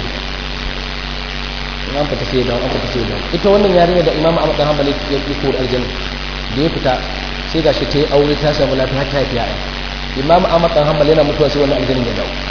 an fita sai da an fita sai da ita wannan yarinya da imamu Ahmad dan Hanbali ya yi ko aljanna da ya fita sai gashi ta yi aure ta samu lafiya ta haifi yaya imamu Ahmad dan Hanbali yana mutuwa sai wannan aljanna ya dawo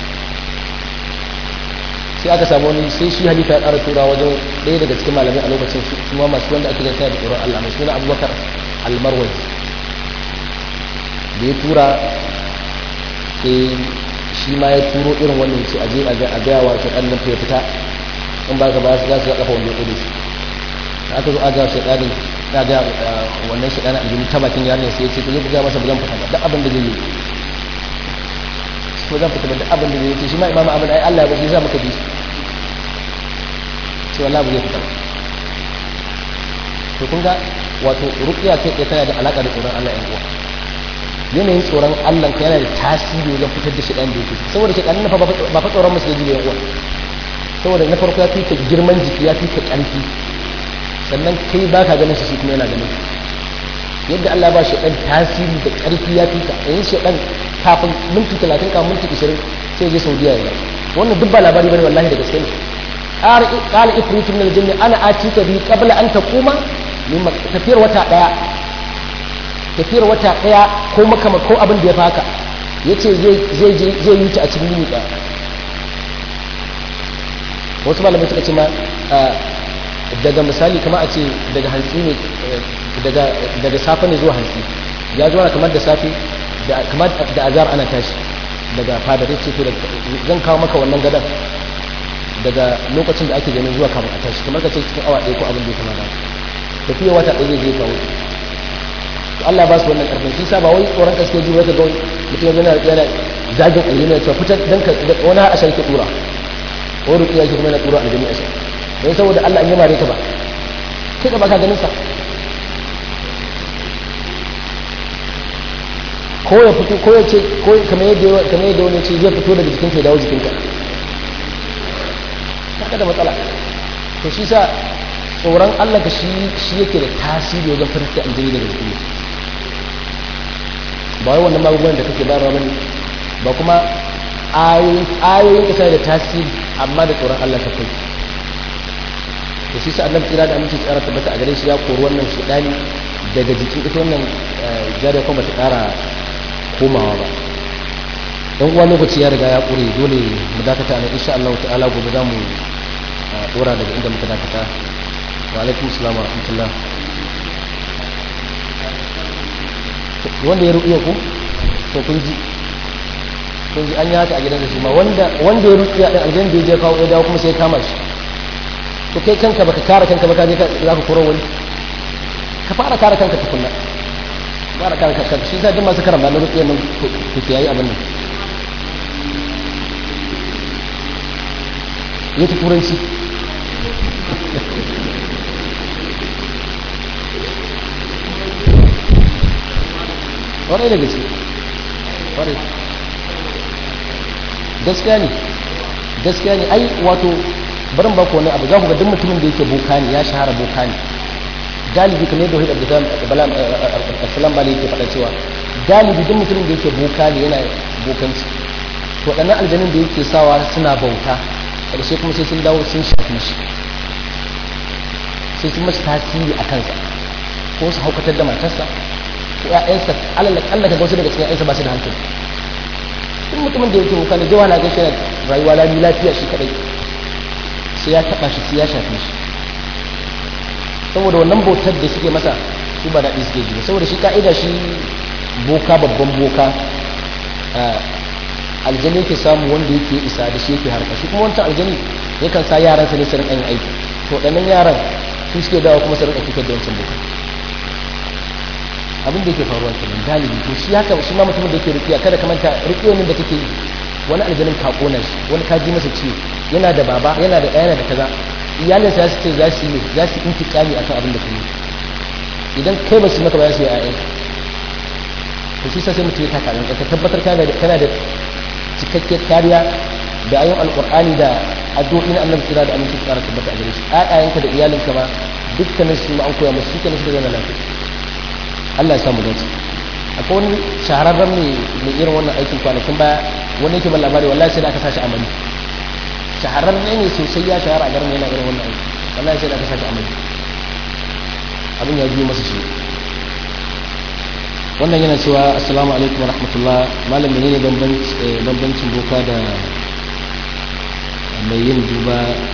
sai aka samu wani sai shi halifa ya ƙara tura wajen ɗaya daga cikin malamai a lokacin su kuma masu wanda ake zai da tsoron Allah mai suna Abubakar Almarwai da ya tura sai shi ma ya turo irin wannan ce a je a gaya wa shaɗan nan ya fita in ba ka ba su za su kafa wanda ya ƙudu su aka zo a ga shaɗanin ya ga wannan shaɗanin aljini ta bakin yarin sai ya ce ku je ku gaya masa ba zan fita ba duk abin da zai yi ko zan fita ba duk abin da zai yi shi ma imamu abin ai Allah ya bashi za muka bi sai wallahi ba zai fita ba to kun ga wato ruqiya kai tana da alaka da tsoron Allah yan uwa yanayin tsoron Allah ka yana da tasiri wajen fitar da shiɗan da yake saboda shiɗan na ba fa tsoron musu da yawa saboda na farko ya fi ka girman jiki ya fi ka ƙarfi sannan kai ba ka ganin shi kuma yana ganin yadda Allah ba shiɗan tasiri da ƙarfi ya fi ka yayin shiɗan kafin minti talatin kafin minti ishirin sai je saudiya ya wannan duk ba labari bane wallahi da gaske ne qala ifritu min al-jinni ana atika bi qabla an taquma min tafiyar wata daya tafiyar wata ɗaya ko makama ko abin da ya fi haka ya ce zai yi ta a cikin yini ɗaya wasu malamai suka ce ma daga misali kama a ce daga hantsi ne daga safe ne zuwa hantsi ya zuwa kamar da safe kamar da azar ana tashi daga fadar ya ce to zan kawo maka wannan gadon daga lokacin da ake ganin zuwa kamar a tashi kamar ka ce cikin awa ɗaya ko abin da ya kama da tafiya wata ɗaya zai kawo Allah ba su wannan karfin shi sa ba wai tsoron gaske ji wata ga mutum yana yana zagin aljini ya ce fitar dan ka wani a sharki tura ko rukiya shi kuma yana tura aljini a shar don saboda Allah an yi mare ta ba kai ka baka ganin sa ko ya fito ko ya ce ko kamar yadda kamar yadda wani ce zai fito daga jikinka ya dawo jikinka kaga da matsala to shi sa tsoron Allah ka shi shi yake da tasiri wajen farka aljini daga jikin ba wai wannan magungunan da kake bayarwa bane ba kuma ayoyin ka sai da tasiri amma da tsoron Allah ka kai to shi sa annabi kira da aminci tsara tabbata a gare shi ya kori wannan shedani daga jikin ita wannan jariya kuma ta kara komawa ba dan uwa lokaci ya riga ya kure dole mu dakata ne insha Allah ta'ala gobe za mu dora daga inda muka dakata wa alaikum salam wa rahmatullah wanda ya ruƙiya ku to kun ji kun ji an yi haka a gidan da shi ma wanda wanda ya ruƙiya din aljan da ya je kawo ya dawo kuma sai kama shi to kai kanka baka kare kanka baka je za ka koro wani ka fara kare kanka tukunna fara kare kanka shi sa duk masu karamba na ruƙiya nan ku yayi abin nan ya ta turanci kwarai da gaske kwarai gaskiya ne gaskiya ne ai wato barin ba ku wani abu za ku ga duk mutumin da yake boka ne ya shahara boka ne galibi kamar yadda wahid abdulsalam assalam bali yake faɗa cewa galibi duk mutumin da yake boka ne yana bokanci to ɗannan aljanin da yake sawa suna bauta ƙarshe kuma sai sun dawo sun shafi shi sai sun mashi tasiri a kansa ko su haukatar da matarsa ko ƴaƴansa alal kalla ka wasu daga cikin ƴaƴansa ba su da hankali duk mutumin da yake boka ne zai wala gashi yana rayuwa lami lafiya shi kadai sai ya taɓa shi sai ya shafe shi saboda wannan bautar da suke masa su ba daɗi suke ji saboda shi ka'ida shi boka babban boka aljani yake samu wanda yake isa da shi yake harka shi kuma wancan aljani yakan sa yaran sa ne su rinka yin aiki to ɗannan yaran su suke dawo kuma su rinka fitar da wancan boka abin da yake faruwa kenan galibi to shi haka shi ma mutumin da yake rukiya kada ka manta rukiyoyin da kake yi wani aljanin ka kona shi wani ka ji masa ciwo yana da baba yana da ɗaya yana da kaza iyalinsa su ce za su yi za su intikami akan abin da ka yi idan kai ba su maka ba za su yi ƴaƴan to shi sai mutum ya taka nan ka tabbatar kana da kana da cikakkiyar kariya da ayon alqur'ani da addu'o'i na annabi kira da aminci tsara tabbata a gare shi ƴaƴayenka da iyalinka ma dukkanin su ma an koya musu dukkanin su da zama lafiya Allah ya samu dace akwai wani shahararren mai mai irin wannan aikin kwanakin baya wani yake ban labari wallahi sai da aka sashi amali shahararren ne sosai ya shahara a garin yana irin wannan aiki wallahi sai da aka sashi amali abin ya biyo masa shi wannan yana cewa assalamu alaikum rahmatullah malam menene bambancin boka da mai yin duba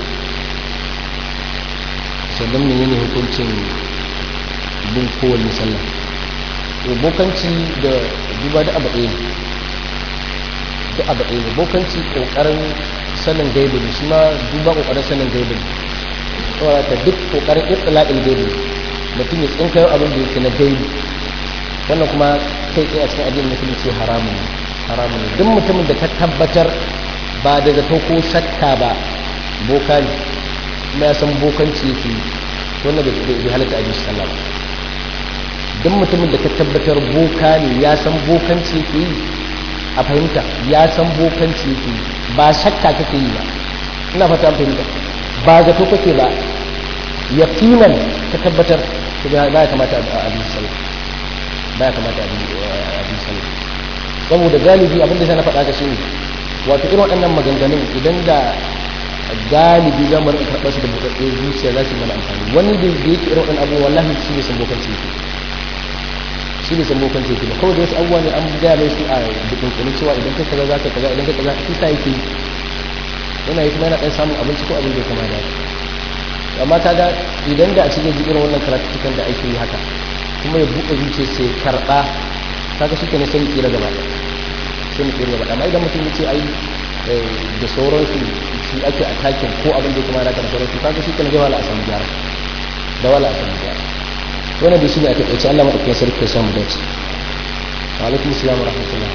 sannan menene hukuncin bin kowane sallah bokanci da duba da abu ɗaya da abu ɗaya ne bokanci ƙoƙarin sanin gaibu ne shi ma duba ƙoƙarin sanin gaibu ne saboda ta duk ƙoƙarin itla'il gaibu mutum ya tsinka yau abin da yake na gaibu wannan kuma kai tsaye a cikin addinin musulunci haramun ne haramun ne duk mutumin da ka tabbatar ba da zato ko shakka ba boka ne kuma ya san bokanci yake wannan bai halatta a jishi sallah ba duk mutumin da ka tabbatar boka ne ya san bokanci yake yi a fahimta ya san bokanci yake yi ba shakka kake yi ba ina fata fahimta ba zato kake ba yaqinan ka tabbatar to ba ya kamata a bi sallah ba ya kamata a bi sallah saboda galibi abin da sai na faɗa ka shine wato irin waɗannan maganganun idan da galibi za mu rinka karɓar su da buɗaɗɗe zuciya za su yi mana amfani wani da yake irin waɗannan abubuwa wallahi shi ne san bokanci yake shi ne san bokanci yake ba kawai da wasu abubuwa ne an gaya mai su a dukunkunin cewa idan kai kaza za ka kaza idan kai kaza shi sa yake yana yi kuma yana ɗan samun abinci ko abin da ya kama da amma kaga idan da a cikin irin wannan karatukan da ake yi haka kuma ya buɗe zuciya sai karɓa kaga shi ke ne sai mu tsira gaba sai mu tsira gaba amma idan mutum ya ce ai da sauransu shi ake a takin ko abin da kuma da kan sauransu kaga shi ke ne wala a samu gyara da wala a samu gyara wannan da shi ne a taƙaice Allah maɗaukakin sarki ya samu dace wa alaikum assalam wa rahmatullah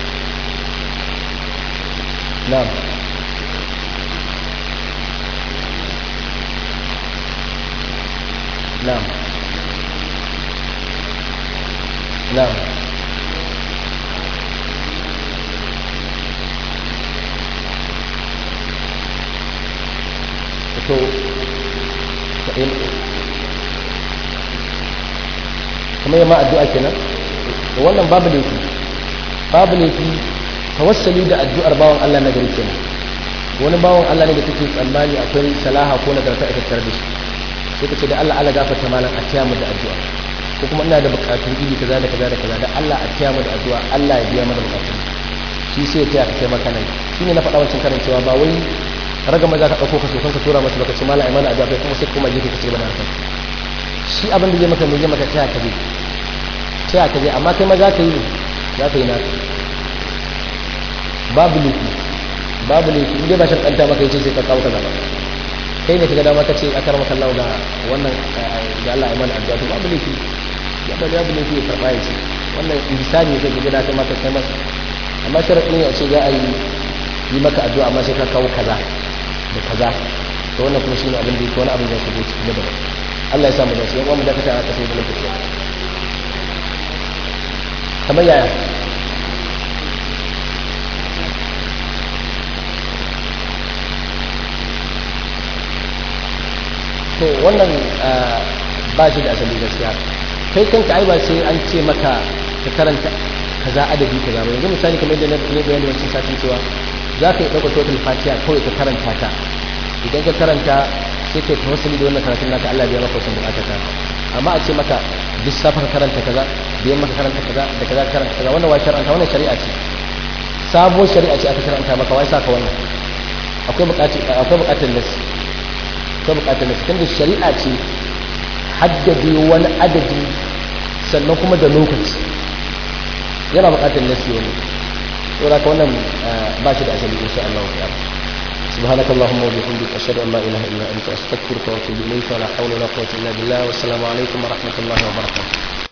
na'am na'am na'am to kuma yamma addu'a kenan to wannan babu laifi babu laifi tawassali da addu'ar bawan Allah na gari kenan wani bawan Allah ne da take tsammani akwai salaha ko nagarta a tattare da shi sai ka ce da Allah Allah gafarta malam a tiya mu da addu'a ko kuma ina da bukatun iri kaza da kaza da kaza da Allah a tiya mu da addu'a Allah ya biya mana bukatun shi sai ya taya ka kai maka nan shine na faɗa wancan karin cewa ba wai raga maza ka ɗauko ka so kanka tura masa baka ce malam ai mana addu'a kai kuma sai kuma je ka ce bana haka shi abin da zai maka mai zai maka taya ka je taya ka je amma kai ma za ka yi za ka yi na babu laifi babu laifi inda ba shan kanta maka yace sai ka kawo kaza ba kai ne kaga dama ka ce akar maka Allah ga wannan ga Allah ya mana addu'a to babu laifi ya ba babu laifi ya karba yace wannan insani ne kake da kai maka kai masa amma sharadin ne a ce za a yi yi maka addu'a amma sai ka kawo kaza da kaza to wannan kuma shine abin da yake wani abin da yake cikin da Allah ya samu dace yan uwan da kake a kasai da lokaci kamar yaya to wannan ba shi da asali gaskiya kai kanka ai ba sai an ce maka ka karanta kaza adadi kaza ba yanzu misali kamar yadda na bayani wancan satin cewa za ka yi ɗaukar total fatiha kawai ka karanta ta idan ka karanta sai ka yi tawassuli da wannan karatun naka Allah biya maka wasan bukatar ka amma a ce maka duk safa ka karanta kaza biyan maka karanta kaza da kaza ka karanta kaza wannan wai shar'anta wannan shari'a ce sabuwar shari'a ce aka shar'anta maka wai saka wannan akwai bukatar akwai bukatar nasi akwai bukatar nasi tunda shari'a ce haddade wani adadi sannan kuma da lokaci yana bukatar nasi wani saboda ka wannan ba shi da asali insha Allah ta'ala سبحانك اللهم وبحمدك أشهد أن لا إله إلا أنت أستغفرك وأتوب إليك ولا حول ولا قوة إلا بالله والسلام عليكم ورحمة الله وبركاته